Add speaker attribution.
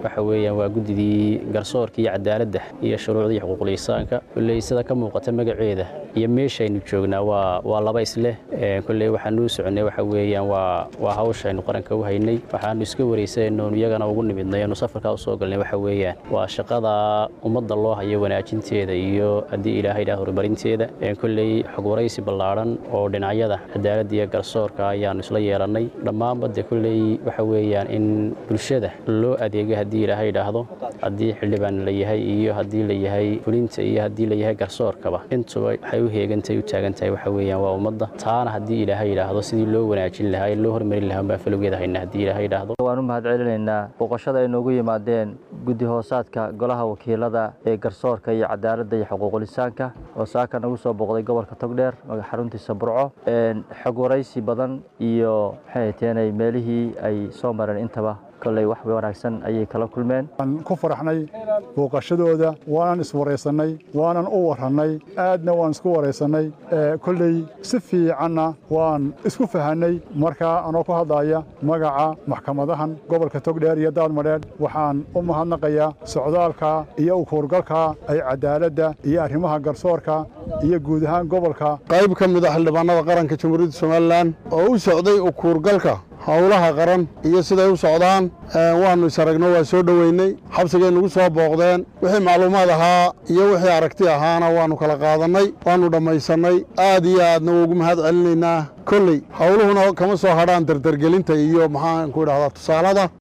Speaker 1: waxa weeyaan waa guddidii garsoorka iyo cadaaladda iyo shuruucda iyo xuquuqul insaanka kolley sida ka muuqata magaceeda iyo meeshaynu joognaa waa waa laba isleh kolley waxaanu u soconnay waxa weeyaan waa waa hawshaynu qaranka u haynay waxaanu iska waraysanaynoonu iyagana ugu nimidnay oonu safarkaa u soo galnay waxa weeyaan waa shaqada ummadda loo hayo wanaajinteeda iyo haddii ilaahay idhaah horumarinteeda kolley xog waraysi ballaadhan oo dhinacyada cadaaladda iyo garsoorka ayaanu isla yeelannay dhammaanba de kolley waxa weeyaan in bulshada loo adeego haddii ilaahay idhaahdo haddii xildhibaan la yahay iyo haddii la yahay fulinta iyo haddii la yahay garsoorkaba intuba waxay u heegantahay u taagan tahay waxa weeyaan waa ummadda taana haddii ilaahay idhaahdo sidii loo wanaajin lahaa ee loo hormarin lahaa baan falowgeeda hayna haddii ilaahay idhaahdo
Speaker 2: waan u mahad celinaynaa booqashada ay noogu yimaadeen guddi hoosaadka golaha wakiilada ee garsoorka iyo cadaaladda iyo xuquuqul insaanka oo saaka nagu soo booqday gobolka togdheer xaruntiisa burco xog waraysi badan iyo maxay teenay meelihii ay soo mareen intaba kolley wax wanaagsan ayay kala kulmeen
Speaker 3: waan ku faraxnay booqashadooda waanan iswaraysannay waanan u warrannay aadna waan isku waraysannay kolley si fiicanna waan isku fahannay markaa anoo ku hadlaya magaca maxkamadahan gobolka togdheer iyo daadmadheedh waxaan u mahadnaqayaa socdaalka iyo ukuurgalka ay cadaaladda iyo arrimaha garsoorka iyo guud ahaan gobolka
Speaker 4: qayb ka mid a xildhibaanada qaranka jamhuuriyadda somalilan oo u socday ukuurgalka howlaha qaran iyo siday u socdaan waannu is aragno waa soo dhoweynay xabsigay nagu soo booqdeen wixii macluumaad ahaa iyo wixii aragti ahaana waannu kala qaadannay waannu dhammaysannay aad iyo aadna ugu mahad celinaynaa kolley howluhuna kama soo hadhaan dardargelinta iyo maxaanku idhahdaa tusaalada